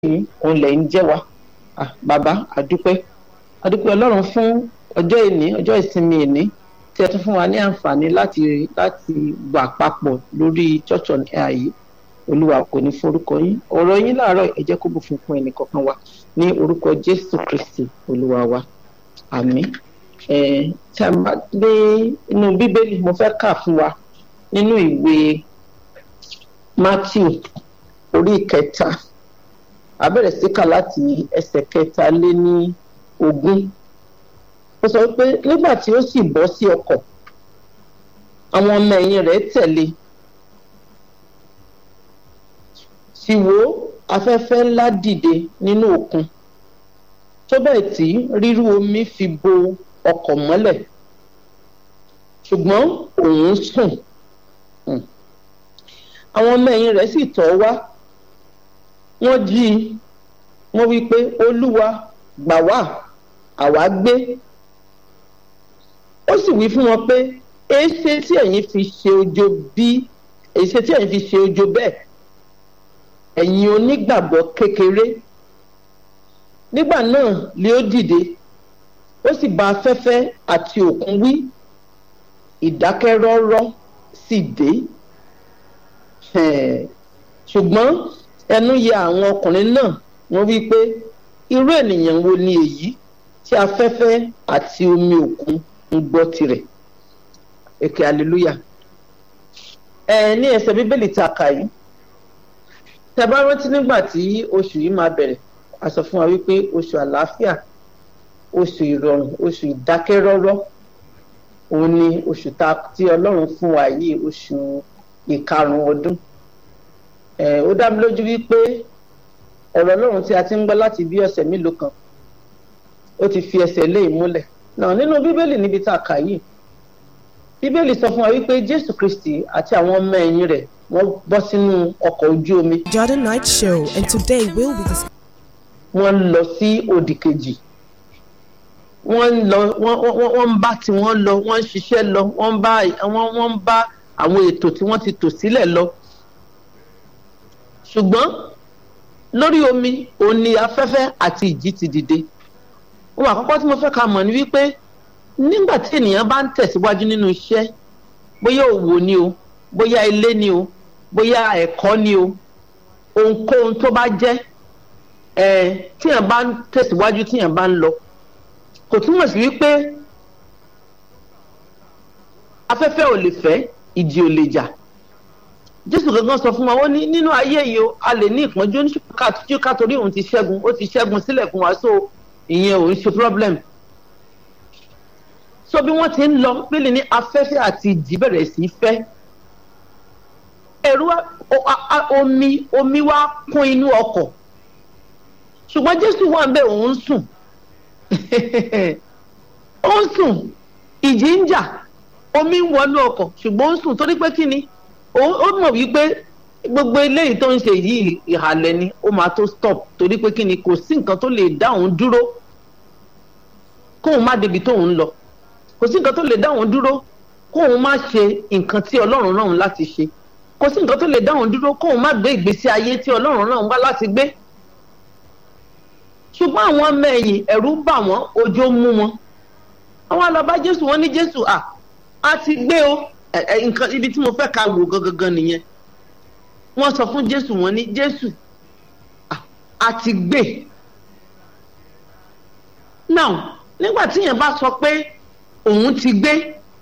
yìí òun lẹ̀ ń jẹ́ wa bàbá àdúpẹ́ àdúpẹ́ ọlọ́run fún ọjọ́ ìní ọjọ́ ìsinmi ìní tí ẹ tún fún wa ní àǹfààní láti láti wà papọ̀ lórí chọ́ọ̀chọ̀ ní ààyè olúwa kò ní forúkọ yín ọ̀rọ̀ yín láàárọ̀ ẹ jẹ́ kó bù fún fún ẹnì kọ̀ọ̀kan wa ní orúkọ jésù kristi olúwa wa àmín tí a bá dé inú bíbélì mo fẹ́ kà fún wa nínú ìwé matthew orí kẹta a bẹ̀rẹ̀ sí kà láti ẹsẹ̀ kẹta lé ní ogún ó sọ pé nígbà tí ó sì bọ́ sí ọkọ̀ àwọn ọmọ ẹ̀yìn rẹ̀ tẹ̀lé sì wò afẹ́fẹ́ ńlá dìde nínú òkun tó bẹ́ẹ̀ tí rírú omi fi bo ọkọ̀ mọ́lẹ̀ ṣùgbọ́n òun sùn àwọn ọmọ ẹ̀yìn rẹ̀ sì tọ̀ wá wọ́n jí i wọ́n wí pé olúwa gbà wá àwa gbé ó sì wí fún wọn pé èéṣe tí ẹ̀yin fi ṣe ojo bí èéṣe tí ẹ̀yin fi ṣe ojo bẹ́ẹ̀ ẹ̀yin onígbàgbọ́ kékeré nígbà náà lé ó dìde ó sì bá afẹ́fẹ́ àti òkun wí ìdákẹ́rọ́rọ́ sì dé ṣùgbọ́n ẹnu yà àwọn ọkùnrin náà wọ́n wí pé irú ènìyàn wo ni èyí tí afẹ́fẹ́ àti omi òkun ń gbọ́ tirẹ̀ èké hallelujah ẹ ní ẹsẹ̀ bíbélì tá a kà yìí tẹ́ bá rántí nígbà tí oṣù yìí máa bẹ̀rẹ̀ a sọ fún wa wípé oṣù àlàáfíà oṣù ìrọ̀rùn oṣù ìdákẹ́rọ́rọ́ òun ni oṣù tí ọlọ́run fún wa yìí oṣù ìkarùn-ún ọdún ó dá mi lójú wípé ọ̀rọ̀ ọlọ́run tí a ti ń gbọ́ láti bí ọ̀sẹ̀ mélòó kan ó ti fi ẹsẹ̀ lé ìmúlẹ̀ náà nínú bíbélì níbi tá a kà yìí bíbélì sọ fún wa wípé jésù kristi àti àwọn ọmọ ẹ̀yìn rẹ̀ wọ́n bọ́ sínú ọkọ̀ ojú omi. Jordan Night Show and today we'll be discussing. wọ́n lọ sí òdì kejì wọ́n lọ wọ́n ń bá tí wọ́n lọ wọ́n ń ṣiṣẹ́ lọ wọ́n ń bá wọ́n ń bá àwọn ètò tí wọ́n ti tò sílẹ̀ lọ ṣùgbọ́n lórí omi òun ni afẹ́fẹ́ àti ìjì ti dìde ohun àkọ́kọ́ tí mo fẹ́ ká mọ̀ ni wípé nígbà tí ènìyàn bá ń tẹ̀síwájú nínú iṣẹ́ bóyá òwò ni o bóyá ilé ni o bóyá ẹ̀kọ́ ni o ohunkóhun tó bá jẹ́ ẹ̀ tíyàn bá ń tẹ̀síwájú tíyàn bá ń lọ kò túmọ̀ sí wípé afẹ́fẹ́ ò lè fẹ́ ìjì ò lè jà jésù gangan sọ fún wa ó ní nínú ayé yìí o a lè ní ìpọ́njú oníṣòwò ká torí òun ti ṣẹ́gun ó ti ṣẹ́gun sílẹ̀ fún wa so ìyẹn ò ń ṣe problem so bí wọ́n ti ń lọ bílí ní afẹ́fẹ́ àti ìjì bẹ̀rẹ̀ sí í fẹ́ ẹ̀rú omi omi wá kún inú ọkọ̀ ṣùgbọ́n jésù wà ń bẹ̀ òun sùn ó ń sùn ìjì ń jà omi ń wọnú ọkọ̀ ṣùgbọ́n ó ń sùn torí pé kí ni ó mọ̀ wípé gbogbo eléyìí tó ń ṣe yìí ìhàlẹ̀ ni ó máa tó stop torí pé kí ni kò sí nǹkan tó lè dá òun dúró kóun má débi tóun lọ kò sí nǹkan tó lè dá òun dúró kóun má ṣe nǹkan tí ọlọ́run rán òun láti ṣe kò sí nǹkan tó lè dá òun dúró kóun má gbé ìgbésí ayé tí ọlọ́run rán òun wá láti gbé ṣùgbọ́n àwọn ọmọ ẹ̀yìn ẹ̀rù bà wọ́n ojú mú wọn àwọn alọ́ba jésù wọn ní jésù à á ti gbé o nǹkan ibi tí mo fẹ́ ka wò gangan nìyẹn wọ́n sọ fún jésù wọn ní jésù a ti gbé now nígbà tí yẹn bá sọ pé òun ti gbé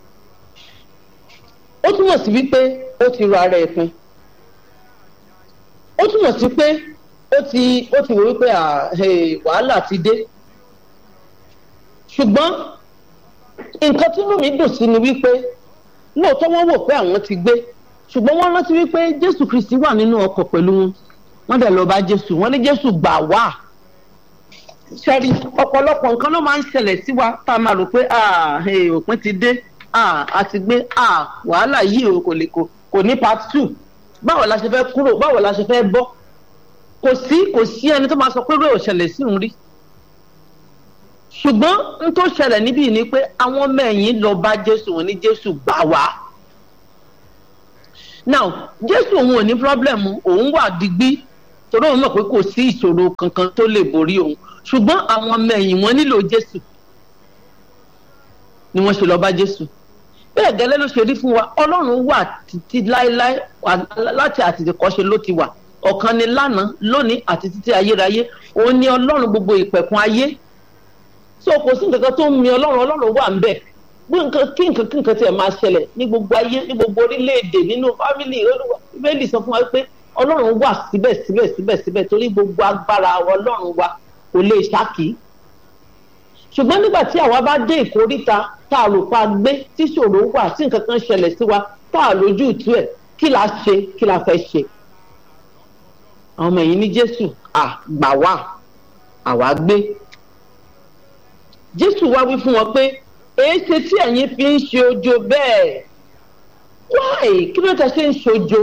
ó túmọ̀ sí wípé ó ti rọ ara ẹ̀ pin ó túmọ̀ sí pé ó ti ó ti wò wípé wàhálà ti dé ṣùgbọ́n nǹkan tí inú mi dùn sí ni wípé lóòótọ́ wọ́n wò pé àwọn ti gbé ṣùgbọ́n wọ́n rántí wípé jésù kristi wà nínú ọkọ̀ pẹ̀lú wọn wọ́n dẹ̀ lọ bá jésù wọ́n ní jésù gbà wá ṣẹ́rí ọ̀pọ̀lọpọ̀ nǹkan ló máa ń ṣẹlẹ̀ sí wa tá a máa rò pé òpin ti dé a ti gbé wàhálà yìí o kò lè kò ní part two báwo la ṣe fẹ́ kúrò báwo la ṣe fẹ́ bọ́ kò sí kò sí ẹni tó máa sọ pé rẹ̀ ò ṣẹlẹ̀ sí òun rí ṣùgbọ́n n tó ṣẹlẹ̀ níbí ni pé àwọn ọmọ ẹ̀yìn lọ bá jésù wọn ní jésù gbà wá now jésù òun ò ní problem òun wà digbí torí òun mọ̀ pé kò sí ìṣòro kankan tó lè borí òun ṣùgbọ́n àwọn ọmọ ẹ̀yìn wọn nílò jésù ni wọ́n ṣe lọ bá jésù bẹ́ẹ̀ gẹ́lẹ́ ló ṣe rí fún wa ọlọ́run wà títí láéláé láti àtìkọ́ṣe ló ti wà ọ̀kan ni lánàá lónìí àti títí ayérayé òun ni ọlọ́run gbogbo ìpẹ̀kun ayé so kò sí nǹkan kan tó ń mi ọlọ́run ọlọ́run wà ń bẹ̀ bí nǹkan kí nǹkan kí nǹkan tiẹ̀ máa ṣẹlẹ̀ ní gbogbo ayé ní gbogbo orílẹ̀-èdè nínú fámìlì bíbélì sọ fún wa pé ọlọ́run wà síbẹ̀ síbẹ̀ síbẹ̀ síbẹ̀ torí gbogbo agbára ọlọ́run wa kò lè ṣákì ṣùgbọ́n nígbà tí àwa bá dé ìkóríta tá a rò pa gbé tí ṣòro wà tí nǹkan kan ṣẹlẹ̀ sí wa tá a lójú ìtú ẹ̀ kí la ṣe kí la fẹ́ ṣe àwọn ọmọ ẹ̀yìn ní jésù àgbà wà àwa gbé jésù wá wí fún wọn pé èé ṣe tí ẹ̀yin fi ń ṣe ojo bẹ́ẹ̀ wáì kí ló ta ṣe ń ṣojo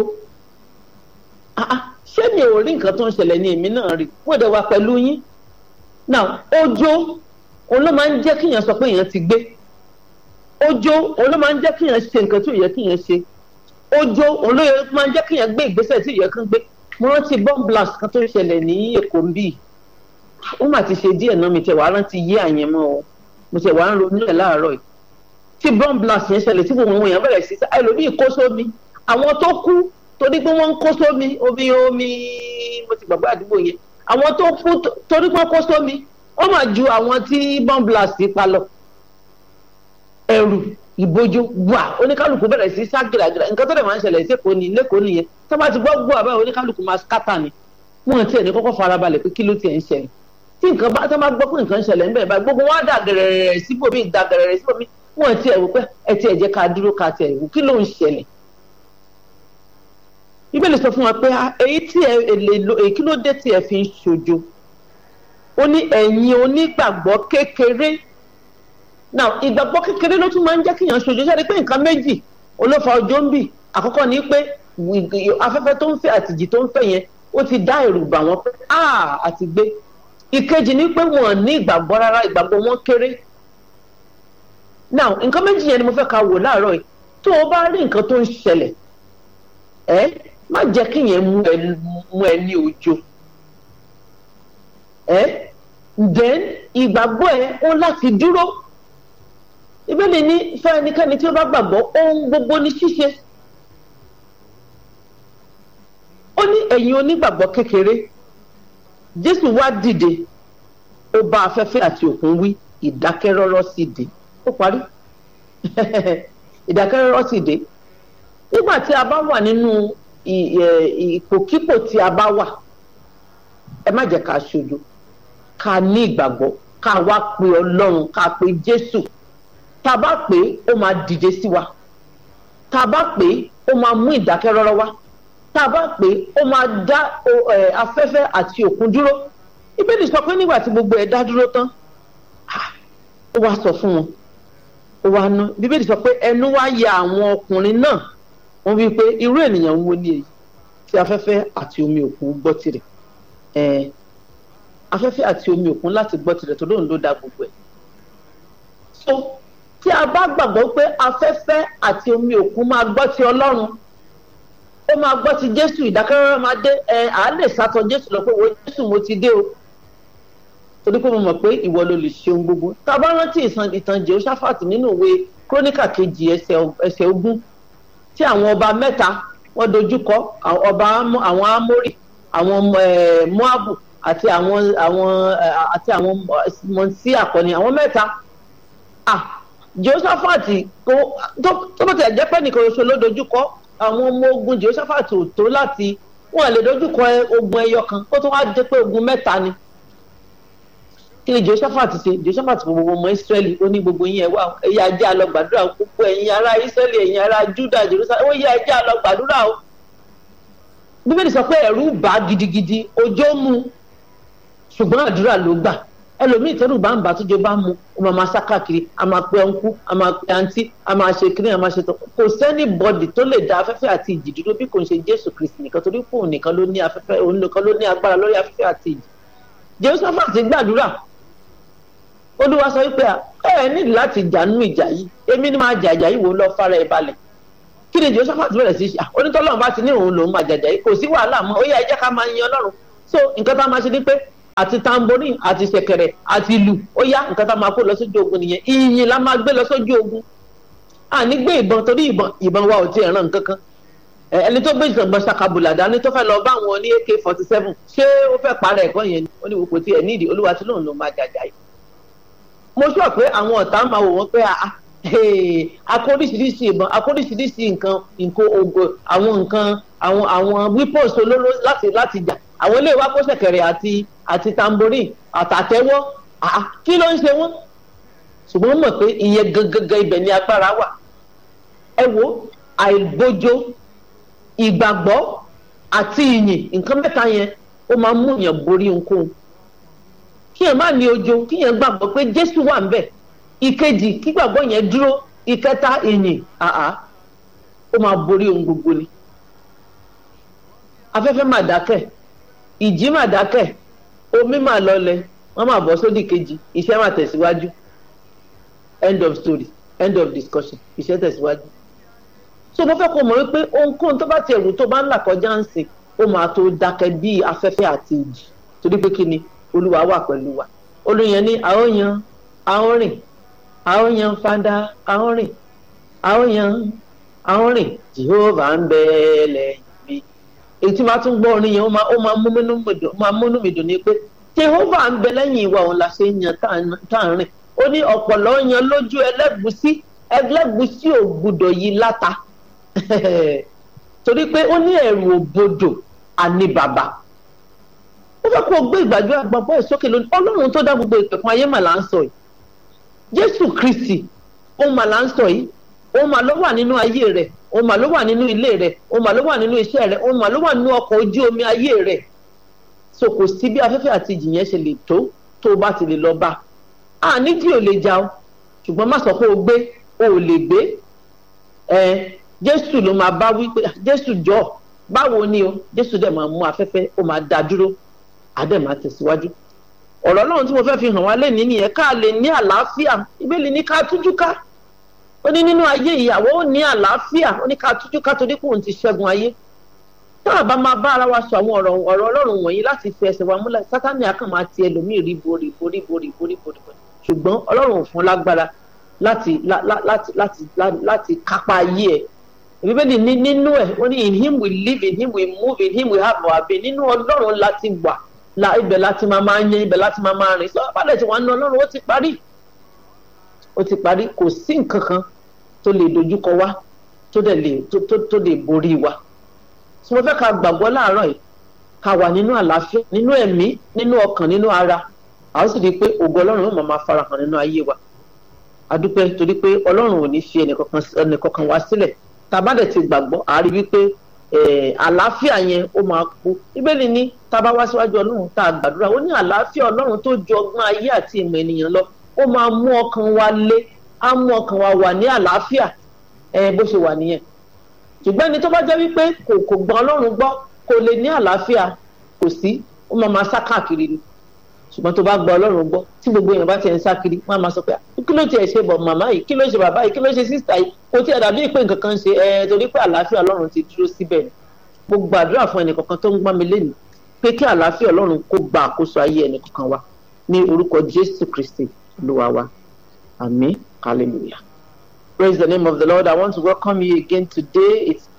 ṣé mi ò rí nǹkan tó ń ṣẹlẹ̀ ní èmi náà rí wọ́n dẹ̀ wá pẹ̀lú yín now ojo òun ló máa ń jẹ́ kíyàn sọ pé èèyàn ti gbé ojo òun ló máa ń jẹ́ kíyàn ṣe nǹkan tí ò yẹ kíyàn ṣe ojo òun ló máa ń jẹ́ kíyàn gbé ìgbésẹ̀ tí ò yẹ kán gbé mo rántí bomb blast kan tó ṣẹlẹ̀ ní èkó ń bì ó mà ti ṣe díẹ̀ náà mi tẹ̀ wá rántí yé àyẹn mọ́ ọ mo tẹ̀ wá ń ronú ẹ̀ láàárọ̀ yìí tí bomb blast yẹn ṣẹlẹ̀ tí gbogbo àwọn èèyàn bẹ̀rẹ̀ sí ẹlòmíì kó sómi àwọn tó kú torí pé wọ́n ń kó sómi omi omi mo ti gbàgbé àdúgbò yẹn àwọn tó kú torí pé wọ́n kó sómi ó mà ju àwọn tí bomb blast pa lọ ẹrù ìbójú gbà oníkálukú bẹ̀rẹ̀ sí sá gíragíra nǹkan tó dẹ̀ máa ń ṣẹlẹ̀ sẹ́kọ̀ọ́ ní lẹ́kọ̀ọ́ nìyẹn tó bá ti gbọ́ gbọ́ àbáyọ oníkálukú máa skátà ni wọn tiẹ̀ ní kọ́kọ́ farabalẹ̀ pé kí ló tiẹ̀ ń ṣẹlẹ̀ tí nǹkan bá tó bá gbọ́ pé nǹkan ń ṣẹlẹ̀ níbẹ̀ bá gbogbo wọn á dà gẹ̀rẹ̀rẹ̀ síbòmí dà gẹ̀rẹ̀rẹ̀ síbòmí wọn tiẹ̀ wò pé ẹ tiẹ̀ jẹ́ ká dúró ká tiẹ̀ wò kí ló ń ṣẹlẹ̀ Bíbélì sọ fún wa pé èyí tí ẹ lè lo èyí kí ló dé tí ẹ fi ń ṣojo ó ní ẹ̀yin onígbàgbọ́ kékeré now ìgbàgbọ́ kékeré ló tún máa ń jẹ́ kíyàn ṣojo ṣáà rí pé nǹkan méjì olófa ọjọ́ ń bì àkọ́kọ́ ni pé afẹ́fẹ́ tó ń fẹ́ àtìjì tó ń fẹ́ yẹn ó ti dá ẹ̀rù bà wọ́n pé àti gbé ìkejì ni pé wọ́n ní ìgbàgbọ́ rárá ìgbàgbọ́ wọn kéré now nǹkan méjì yẹn ni mo fẹ́ ka wò láàárọ̀ yìí tó o bá rí nǹkan tó ń ṣẹlẹ̀ ẹ má jẹ́ kíyẹn mú ẹ ní ojo ẹ then ìgbàgbọ́ ẹ ó láti dúró ìbéèrè ní fẹ́ ẹnikẹ́ni tí ó bá gbàgbọ́ ohun gbogbo ní ṣíṣe ó ní ẹ̀yin onígbàgbọ́ kékeré jésù wá dìde ó bá afẹ́fẹ́ àti òkun wí ìdákẹ́rọ́rọ́ sì dé ó parí ìdákẹ́rọ́rọ́ sì dé nígbà tí a bá wà nínú ipòkípò tí a bá wà ẹ má jẹ́ ká ṣojo ká ní ìgbàgbọ́ ká wá pe ọlọ́run ká pe jésù tá a bá pè é ó máa dìde sí wa tá a bá pè é ó máa mú ìdákẹ́rọ́rọ́ wá tá a bá pè é ó máa dá afẹ́fẹ́ àti òkun dúró ìbéèrè sọ pé nígbà tí gbogbo ẹ̀ dá dúró tán ó wá sọ fún wọn ó wá ná bíbélì sọ pé ẹnu wá ya àwọn ọkùnrin náà wọ́n wí pé irú ènìyàn wo ni èyí tí afẹ́fẹ́ àti omi òkun gbọ́ tirẹ̀ afẹ́fẹ́ àti omi òkun láti gbọ́ tirẹ̀ tó lóun ló dá gbogbo ẹ̀ so tí a bá gbàgbọ́ pé afẹ́fẹ́ àti omi òkun máa gbọ́ ti ọlọ́run ó máa gbọ́ ti jésù ìdákẹ́rọ́rọ́ máa dé ẹ à á lè sátọ jésù lọ pé wo jésù mo ti dé o torí pé mo mọ̀ pé ìwọ ló lè ṣe ohun gbogbo tá a bá rántí ìtàn jehoshaphat nínú ìwé króníkà kejì ẹsẹ̀ ogún tí àwọn ọba mẹ́ta wọ́n dojúkọ ọba àwọn amórì àwọn moabu àti àwọn àwọn àti àwọn mọ̀nsí àkọni àwọn mẹ́ta ah jehoshaphat kó tó bó tilẹ̀ jẹ́ pé nìkan oṣù ló dojúkọ àwọn ọmọ ogun jehoshaphat ò tó láti wọn lè dojúkọ ogun ẹyọ kan kó tó wá jẹ́ pé ogun mẹ́ta ni kí ni jehoshaphat ṣe jehoshaphat fún gbogbo ọmọ israẹli ó ní gbogbo yín ẹ wá ẹyẹ ajá lọ gbàdúrà gbogbo ẹ̀yin ará israẹli ẹ̀yin ará juda jerusalem ó yẹ ajá lọ gbàdúrà o bíbélì sọ pé ẹ̀rù bà gidigidi òjò mú ṣùgbọ́n àdúrà ló gbà ẹlòmíì tẹ́lù bá ń bá tójó bá mu ó máa máa sá káàkiri a máa pe ọ̀nkú a máa pe àǹtí a máa ṣe kiri a máa ṣe tán kò sẹ́ni bọ́dì tó lè dá afẹ́fẹ́ àti ìjì dúró bí kò ń ṣe jésù kristi nìkan torí pé òun nìkan ló ní afẹ́fẹ́ òun nìkan ló ní agbára lórí afẹ́fẹ́ àti ìjì jehoshaphat ti gbàdúrà olúwa sọ wípé ẹ ẹ nílò láti jànú ìjà yìí èmi ni máa jà ìjà yìí wò ó lọ fara ẹ balẹ̀ kí ni jehoshaphat bẹ̀rẹ̀ sí ṣe onítọ́lọ́run bá ti ní òun lòún máa jàjà yìí kò sí wàhálà mọ́ ó yẹ ẹ jẹ́ ká máa yin ọlọ́run so nǹkan tá a máa ṣe ni pé àti tamborin àti ṣẹ̀kẹ̀rẹ̀ àti ìlù ó yá nǹkan tá a máa kó lọ sójú ogun nìyẹn ìyìn la máa gbé lọ sójú ogun àní gbé ìbọn torí ìbọn ìbọn wa ò tiẹ̀ ràn kankan ẹni tó gbé ìjọba ṣàkàbùlà dání tó fẹ́ lọ bá wọn ní ak forty seven ṣé ó fẹ́ parẹ́ ẹ̀kọ́ yẹn ni ó ní kò tiẹ̀ nídìí olúwa tí lóun ló máa jàjà yìí. mo sọ pé àwọn ọ̀tá máa wò wọ́n pé akóríṣiríṣi ìbọn akóríṣiríṣi nǹkan nǹkan ogun àwọn nǹkan àwọn àwọn weapons olóró láti láti jà àwọn ilé ìwà kóṣẹ̀kẹ̀rẹ̀ àti àti tamborin àtàtẹ́wọ́ kí ló ń ṣe wọ́n ṣùgbọ́n mọ̀ pé ìyẹn gangan ibẹ̀ ni agbára wà ẹ wo àìbójó ìgbàgbọ́ àti ìyìn nǹkan mẹ́ta yẹn ó máa ń mú yàn borí ohunkóhun kí yẹn má ní ojo kí yẹn gbàgbọ́ pé jésù wà ń bẹ̀ ìkejì kí gbàgbọ́ yẹn dúró ìkẹta ìyìn àá ó máa borí ohun gbogbo ni afẹ́fẹ́ máa dákẹ́ ìjì máa dákẹ́ omi máa lọlẹ̀ wọ́n máa bọ́ sódì kejì iṣẹ́ máa tẹ̀síwájú end of story end of discussion iṣẹ́ tẹ̀síwájú so mo fẹ́ kó mọ̀ wípé ohunkóhun tó bá ti ẹ̀rù tó bá ń là kọjá ń sìn ó máa tó dákẹ́ bí afẹ́fẹ́ àti ìjì torí pé kí ni olúwa wà pẹ̀lú wa olùyẹn ní àwọn yan àwọn rìn àwọn yan fada àwọn rìn àwọn yan àwọn rìn jehovah ń bẹ lẹ́yìn mi èyí tí wàá tún gbọ́ orin yẹn ó máa múnú mi dùn ní pé jehovah ń bẹ lẹ́yìn ìwà òun la ṣe ń yan tá à ń rìn ó ní ọ̀pọ̀lọ́ yan lójú ẹlẹ́gùsí ẹlẹ́gùsí ò gbúdọ̀ yí láta torí pé ó ní ẹ̀rù òbodò àní bàbá ó fẹ́ kó o gbé ìgbàjọ àgbàgbọ́ ìsókè lónìí ọlọ́run tó dá gbogbo ìpẹ̀kun ayé mà là ń sọ yìí jésù kristi òun mà là ń sọ yìí òun mà ló wà nínú ayé rẹ̀ òun mà ló wà nínú ilé rẹ̀ òun mà ló wà nínú iṣẹ́ rẹ̀ òun mà ló wà nínú ọkọ̀ ojú omi ayé rẹ̀ so kò sí bí afẹ́fẹ́ àti ìjì yẹn ṣe lè tó tó o bá ti lè lọ bá a nídìí ò lè jà o ṣùgbọ́n má sọ pé o gbé o ò lè gbé ẹ jésù ló máa bá wí pé jésù jọ báwo ni o jésù dẹ̀ máa mú afẹ́fẹ́ ó máa dá dúró àdẹ̀ máa tẹ̀síwájú ọ̀rọ̀ ọlọ́run tí mo fẹ́ fi hàn wá lẹ́nìí nìyẹn ká lè ní àlàáfíà ìbéèlì ní ká tújú ká ó ní nínú ayé ìyàwó ó ní àlàáfíà ó ní ká tújú ká torí pé òun ti ṣẹ́gun ayé tá a bá máa bá ara wa sọ àwọn ọ̀rọ̀ ọ̀rọ̀ ọlọ́run wọ̀nyí láti fi ẹsẹ̀ wa múlẹ̀ sátánì àkàn máa ti ẹlòmíì rí borí borí borí borí borí ṣùgbọ́n ọlọ́run ò fún lágbára láti láti láti láti kápá ayé ẹ̀ ìbíbélì ní nínú ẹ̀ ó ní in him we live in him we move in him we have our being nínú ọlọ́run láti wà la ibẹ̀ láti máa máa yan ibẹ̀ láti máa máa rìn sọ abálẹ̀ tí wọ́n ń ná ọlọ́run ó ti parí ó ti parí kò sí nǹkan kan tó lè dojúkọ wá tó dẹ̀ lè tó tó lè borí wa tí mo fẹ́ ká gbàgbọ́ láàárọ̀ yìí ká wà nínú àlàáfíà nínú ẹ̀mí nínú ọkàn nínú ara a ó sì rí i pé ògo ọlọ́run yóò máa farahàn nínú ayé wa a dúpẹ́ torí pé ọlọ́run ò ní fi ẹnìkankan wá sílẹ̀ tá a bá dẹ̀ ti gbàgbọ́ a rí wípé àlàáfíà yẹn ó máa kú bíbélì ní tá a bá wá síwájú ọlọ́run tá a gbàdúrà ó ní àlàáfíà ọlọ́run tó ju ọgbọ́n ayé àti ìmọ̀ ènìyàn lọ ó máa mú ọkàn wa lé á mú ọkàn wa wà ní àlàáfíà bó ṣe wà nìyẹn ṣùgbọ́n ẹni tó bá jẹ́ wípé kò kò gbọ́n ọlọ́run gbọ́ kò lè ní àlàáfíà kò sí ó máa máa sá káàkiri ni ṣùgbọ́n tó bá gba ọlọ́run gbọ́ tí gbogbo èèyàn bá tiẹ̀ ń sá kiri wọ́n á máa sọ pé kí ló tiẹ̀ ṣe bọ̀ màmá yìí kí ló ṣe bàbá yìí kí ló ṣe sísà yìí kò tiẹ̀ dàbí ìpè nǹkan kan ṣe ẹ torí pé àlàáfíà ọlọ́run ti dúró síbẹ̀ ni mo gbàdúrà fún ẹnìkankan tó ń gbá mi lénìí pé kí àlàáfíà ọlọ́run kó gba àkóso ayé ẹnìkankan wa ní orúkọ jésù kristi olúwa wa àmín hallelujah praise the name of the lord i want to welcome you again today it's